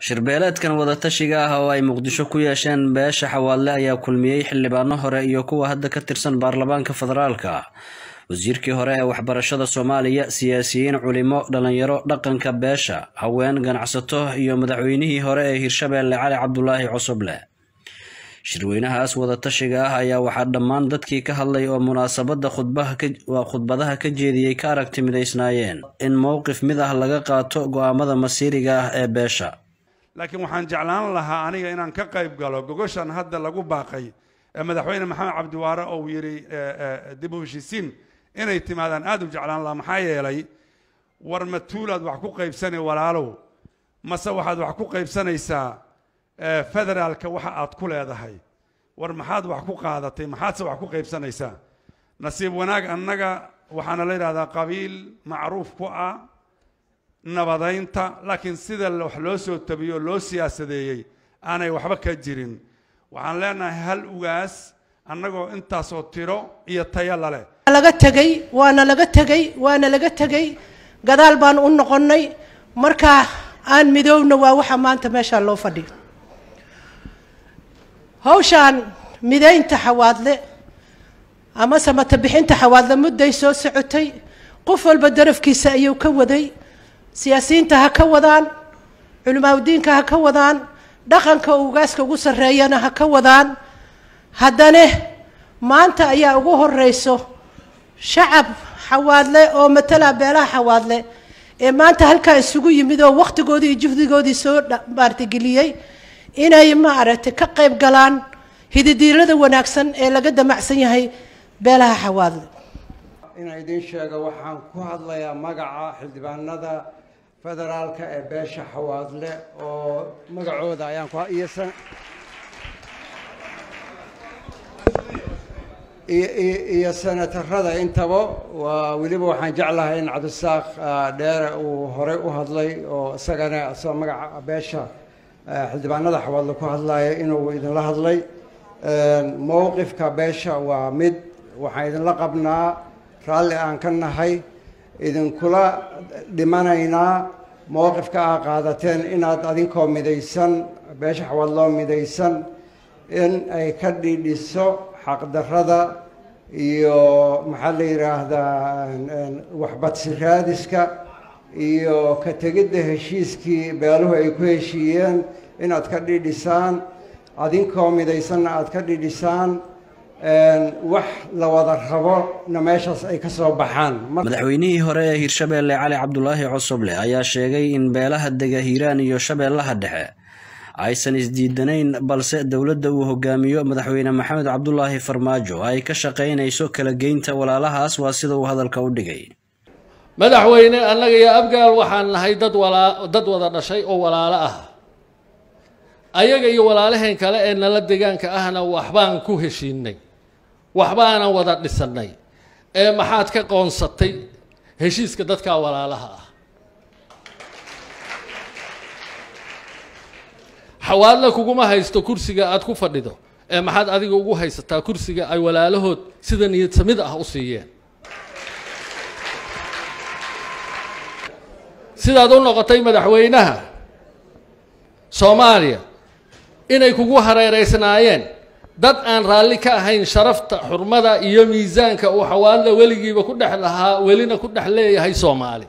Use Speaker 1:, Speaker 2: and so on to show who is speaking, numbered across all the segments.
Speaker 1: shirbeeleedkan wadatashiga ah oo ay muqdisho ku yeesheen beesha xawaadle ayaa kulmiyey xildhibaano hore iyo kuwa hadda ka tirsan baarlamaanka federaalka wasiirkii hore ee waxbarashada soomaaliya siyaasiyiin culimo dhalinyaro dhaqanka beesha haween ganacsato iyo madaxweynihii hore ee hirshabeelle cali cabdulaahi cusuble shirweynahaas wadatashiga ah ayaa waxaa dhammaan dadkii ka hadlay oo munaasabadda khudbadaha ka jeediyey ka aragti midaysnaayeen in mowqif mid ah laga qaato go-aamada masiiriga ah ee beesha
Speaker 2: laakiin waxaan jeclaan lahaa aniga inaan ka qayb galo gogoshan hadda lagu baaqay ee madaxweyne maxamed cabdiwaare ou yidhi dib u heshiisiin inay timaadaan aad u jeclaan lahaa maxaa yeelay war ma tuulaad wax ku qaybsani walaalow mase waxaad wax ku qaybsanaysaa federaalka waxa aad ku leedahay war maxaad wax ku qaadatay maxaadse wax ku qaybsanaysaa nasiib wanaag annaga waxaana la yidhahdaa qabiil macruuf ku ah nabadaynta laakiin sida wax loo soo tabiyey oo loo siyaasadeeyey aanay waxba ka jirin waxaan leenahay hal ugaas annagoo intaasoo tiro iyo tayo laleh
Speaker 3: laga tegey waana laga tegey waana laga tegey gadaal baan u noqonnay markaa aan midoowna waa waxa maanta meeshaa loo fadhiyo hawshaan midaynta xawaadle ama samata bixinta xawaadle mudday soo socotay qof walba darafkiisa ayuu ka waday siyaasiyiinta ha ka wadaan culimaadudiinka ha ka wadaan dhaqanka ugaaska ugu sarreeyana ha ka wadaan haddane maanta ayaa ugu horeyso shacab xawaadle oo matala beelaha xawaadle ee maanta halkaa isugu yimid oo wakhtigoodii iyo juhdigoodii soo maartageliyey inay maaragtay ka qayb galaan hididiilada wanaagsan ee laga damacsan yahay beelaha xawaadle
Speaker 4: inaan idiin sheego waxaan ku hadlayaa magaca xildhibaanada federaalka ee beesha xawaadle oo magacooda ayaan ku iyo iyo senatarada intaba waa weliba waxaan jeclahay in cabdisaaq dheere uu horey u hadlay oo isagana isagoo magaca beesha xildhibaanada xawaadle ku hadlaya inuu idinla hadlay mowqifka beesha waa mid waxaan idinla qabnaa raalli aan ka nahay idinkula dhimanaynaa mowqifka aa qaadateen inaad adinkoo midaysan beesha xawaadloo midaysan in ay ka dhidhiso xaqdarrada iyo maxaa la yidhaahdaa waxbadsi raadiska iyo ka tegidda heshiiskii beeluhu ay ku heshiiyeen inaad ka dhidhisaan adinkoo midaysanna aad ka dhidhisaan wax la wada rabona meeshaas ay ka soo baxaan
Speaker 1: madaxweynihii hore ee hirshabeelle cali cabdulaahi cusuble ayaa sheegay in beelaha dega hiiraan iyo shabeellaha dhexe aysan isdiidanayn balse dowladda uu hogaamiyo madaxweyne maxamed cabdulaahi farmaajo ay ka shaqaynayso kala geynta walaalahaas waa sida uu hadalka u dhigay
Speaker 5: madaxweyne annaga iyo abgaal waxaan nahay dad walaa dad wada dhashay oo walaalo ah ayaga iyo walaalaheen kale ee nala degaanka ahna waxbaan ku heshiinay waxbaanan wada dhisannay ee maxaad ka qoonsatay heshiiska dadkaa walaalaha ah xawaadle kuguma haysto kursiga aada ku fadhido ee maxaad adiga ugu haysataa kursiga ay walaalahood sida niyadsamid ah u siiyeen sidaad u noqotay madaxweynaha soomaaliya inay kugu hareereysnaayeen dad aan raalli ka ahayn sharafta xurmada iyo miisaanka uu xawaadle weligiiba ku dhex lahaa welina ku dhex leeyahay soomaali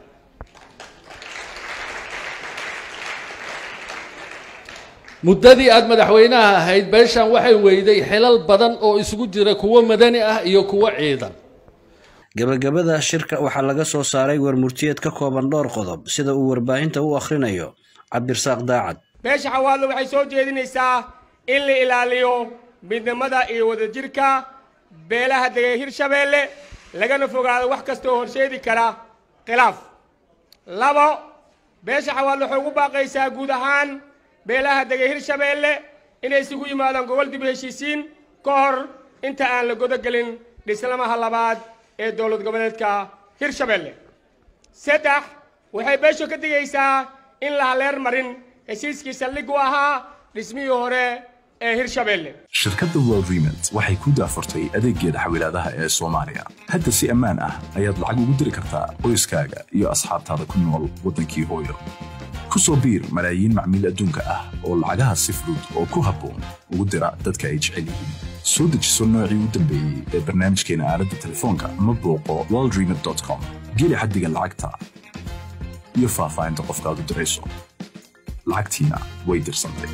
Speaker 5: muddadii aada madaxweynaha ahayd beeshan waxay weyday xilal badan oo isugu jira kuwo madani ah iyo kuwo ciidan
Speaker 1: gabagabada shirka waxaa laga soo saaray warmurtiyeed ka kooban dhowr qodob sida uu warbaahinta u akhrinayo cabdirasaaq daacad
Speaker 6: beesha xawaadle waxay soo jeedinaysaa in la ilaaliyo midnimada iyo wadajirka beelaha degay hirshabeelle lagana fogaado wax kasta oo horseedi kara khilaaf labo beesha xawaadle waxay ugu baaqaysaa guud ahaan beelaha degay hirshabeelle inay isugu yimaadaan gobol dib heshiisiin ka hor inta aan la godogelin dhislamaha labaad ee dowlad goboleedka hirshabeelle saddex waxay beesho ka digaysaa in la haleer marin heshiiskii saldhig u ahaa dhismihii hore ee hirshabeelle
Speaker 7: shirkadda world remont waxay ku daafurtay adeeggeeda xawilaadaha ee soomaaliya hadda si ammaan ah ayaad lacag ugu diri kartaa qoyskaaga iyo asxaabtaada ku nool waddankii hooyo ku soo biir malaayiin macmiil adduunka ah oo lacagaha si fudud oo ku habboon ugu dira dadka ay jecel yihiin soo dejiso noocii u dambeeyey ee barnaamijkeena aaladda telefoonka ama booqo worldremit.com geli xaddiga lacagta iyo faahfaahinta qofkaad u dirayso lacagtiina way dirsantay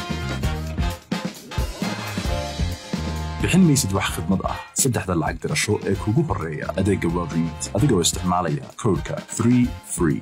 Speaker 7: bixin maysid wax khidmad ah saddexda lacag dirasho ee kugu horreeya adeegga worldremit adigoo isticmaalaya koodhka 3 free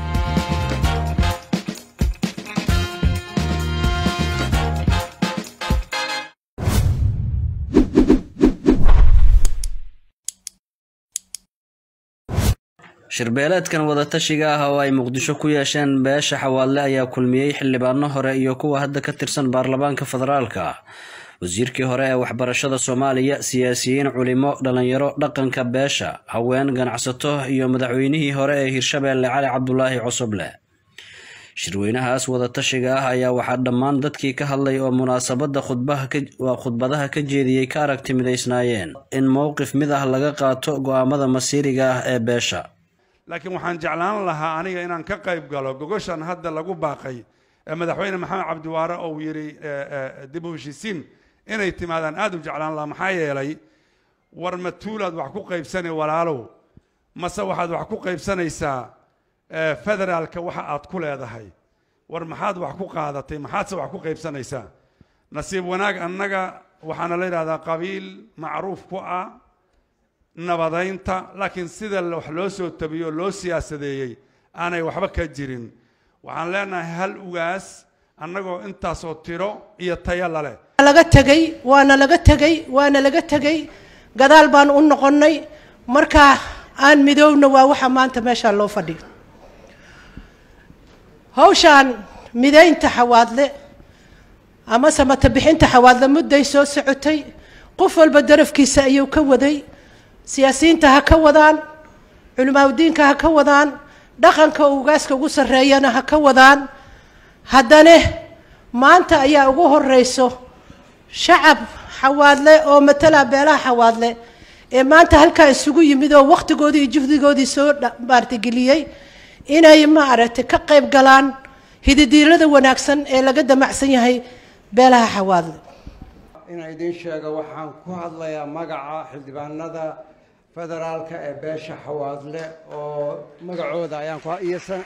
Speaker 1: shirbeeleedkan wadatashiga ah oo ay muqdisho ku yeesheen beesha xawaadle ayaa kulmiyey xildhibaano hore iyo kuwa hadda ka tirsan baarlamaanka federaalka wasiirkii hore ee waxbarashada soomaaliya siyaasiyiin culimo dhallinyaro dhaqanka beesha haween ganacsato iyo madaxweynihii hore ee hirshabeelle cali cabdulaahi cosoble shirweynahaas wadatashiga ah ayaa waxaa dhammaan dadkii ka hadlay oo munaasabadda khudbadaha ka jeediyey ka aragti midaysnaayeen in mowqif mid ah laga qaato go'aamada masiiriga ah ee beesha
Speaker 2: laakiin waxaan jeclaan lahaa aniga inaan ka qayb galo gogoshan hadda lagu baaqay ee madaxweyne maxamed cabdiwaare oo yidhi dib u heshiisiin inay timaadaan aad u jeclaan lahaa maxaa yeelay war ma tuulaad wax ku qaybsani walaalow mase waxaad wax ku qaybsanaysaa federaalka waxa aad ku leedahay war maxaad wax ku qaadatay maxaadse wax ku qaybsanaysaa nasiib wanaag annaga waxaana la yidhahdaa qabiil macruuf ku ah nabadaynta laakiin sida wax loo soo tabiyo loo siyaasadeeyey aanay waxba ka jirin waxaan leenahay hal ugaas annagoo intaasoo tiro iyo tayo laleh
Speaker 3: laga tegey waana laga tegey waana laga tegey gadaal baan u noqonnay markaa aan midoowna waa waxa maanta meeshaa loo fadhiyo hawshaan midaynta xawaadle ama samata bixinta xawaadle mudday soo socotay qof walba darafkiisa ayuu ka waday siyaasiyiinta ha ka wadaan culimaadudiinka ha ka wadaan dhaqanka ugaaska ugu sarreeyana ha ka wadaan haddane maanta ayaa ugu horeyso shacab xawaadle oo matala beelaha xawaadle ee maanta halkaa isugu yimid oo wakhtigoodii iyo juhdigoodii soo maartageliyey inay maaragtay ka qayb galaan hididiilada wanaagsan ee laga damacsan yahay beelaha xawaadle
Speaker 4: inaan idiin sheego waxaan ku hadlayaa magaca xildhibaanada federaalka ee beesha xawaadle oo magacooda ayaan ku iyo san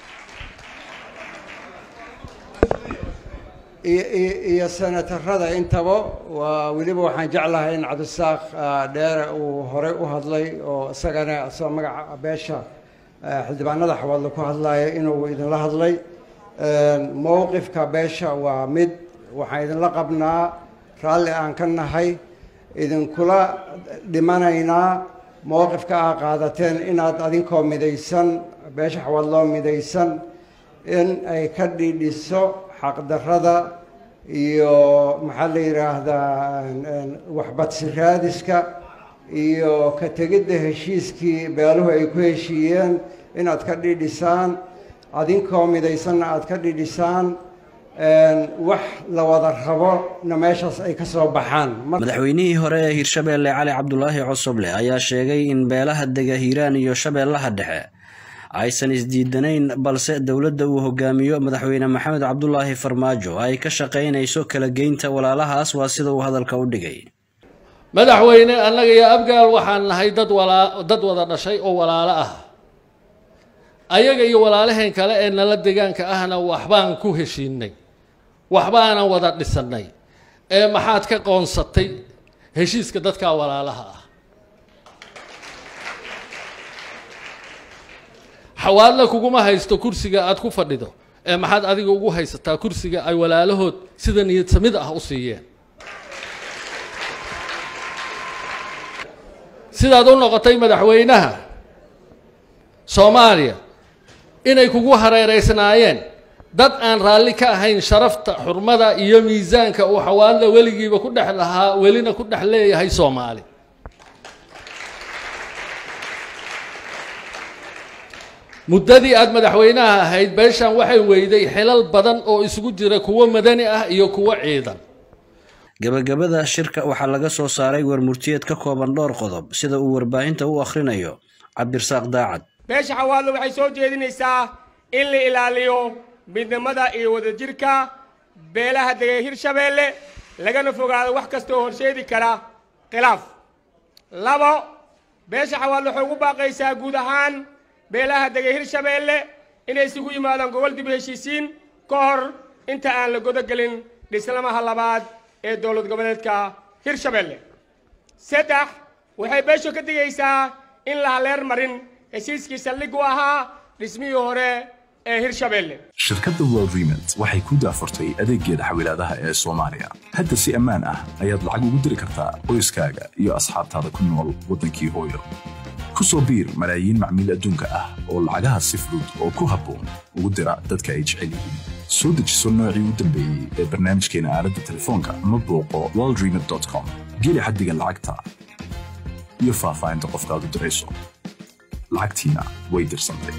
Speaker 4: iyo senatarada intaba waa weliba waxaan jeclahay in cabdisaaq dheere uu horey u hadlay oo isagana isagoo magaca beesha xildhibaanada xawaadle ku hadlaya inuu idinla hadlay mowqifka beesha waa mid waxaan idinla qabnaa raalli aan ka nahay idinkula dhimanaynaa mowqifka aa qaadateen inaad adinkoo midaysan beesha xawaadloo midaysan in ay ka dhidhiso xaqdarrada iyo maxaa la yidhaahdaa waxbadsi raadiska iyo ka tegidda heshiiskii beeluhu ay ku heshiiyeen inaad ka dhidhisaan adinkoo midaysanna aad ka dhidhisaan wax la wada rabona meeshaas ay ka soo baxaan
Speaker 1: madaxweynihii hore ee hirshabeelle cali cabdulaahi cosoble ayaa sheegay in beelaha dega hiiraan iyo shabeellaha dhexe aysan isdiidanayn balse dowladda uu hogaamiyo madaxweyne maxamed cabdulaahi farmaajo ay ka shaqaynayso kala geynta walaalahaas waa sida uu hadalka u dhigay
Speaker 5: madaxweyne annaga iyo abgaal waxaan nahay dad walaa dad wada dhashay oo walaalo ah ayaga iyo walaalaheen kale ee nala degaanka ahna waxbaan ku heshiinay waxbaanan wada dhisannay ee maxaad ka qoonsatay heshiiska dadkaa walaalaha ah xawaadle kuguma haysto kursiga aad ku fadhido ee maxaad adiga ugu haysataa kursiga ay walaalahood sida niyad samid ah u siiyeen sidaad u noqotay madaxweynaha soomaaliya inay kugu hareereysnaayeen dad aan raalli ka ahayn sharafta xurmada iyo miisaanka uu xawaadle weligiiba ku dhex lahaa welina ku dhex leeyahay soomaali muddadii aada madaxweynaha ahayd beeshan waxay weyday xilal badan oo isugu jira kuwo madani ah iyo kuwo ciidan
Speaker 1: gabagabada shirka waxaa laga soo saaray warmurtiyeed ka kooban dhowr qodob sida uu warbaahinta u akhrinayo cabdirasaaq daacad
Speaker 6: beesha xawaadle waxay soo jeedinaysaa in la ilaaliyo midnimada iyo wadajirka beelaha degay hirshabeelle lagana fogaado wax kastoo horseedi kara khilaaf labo beesha xawaadle waxay ugu baaqaysaa guud ahaan beelaha degay hirshabeelle inay isugu yimaadaan gobol dib u heshiisiin ka hor inta aan la godogelin dhislamaha labaad ee dowlad goboleedka hirshabeelle saddex waxay beeshu ka digaysaa in la haleer marin heshiiskii saldhig u ahaa dhismihii hore ee hirshabeelle
Speaker 7: shirkadda world remit waxay ku daafurtay adeeggeeda xawilaadaha ee soomaaliya hadda si ammaan ah ayaad lacag ugu diri kartaa qoyskaaga iyo asxaabtaada ku nool waddankii hooyo ku soo biir malaayiin macmiil adduunka ah oo lacagaha si fudud oo ku habboon ugu dira dadka ay jecel yihiin soo dejiso noocii u dambeeyey ee barnaamijkeena aaladda telefoonka ama booqo worldremit com geli xaddiga lacagta iyo faahfaahinta qofkaad u dirayso lacagtiina way dirsantay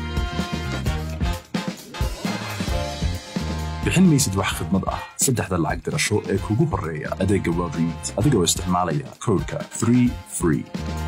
Speaker 7: bixin maysid wax khidmad ah saddexda lacag dirasho ee kugu horreeya adeegga world remit adigoo isticmaalaya koodhka 3 free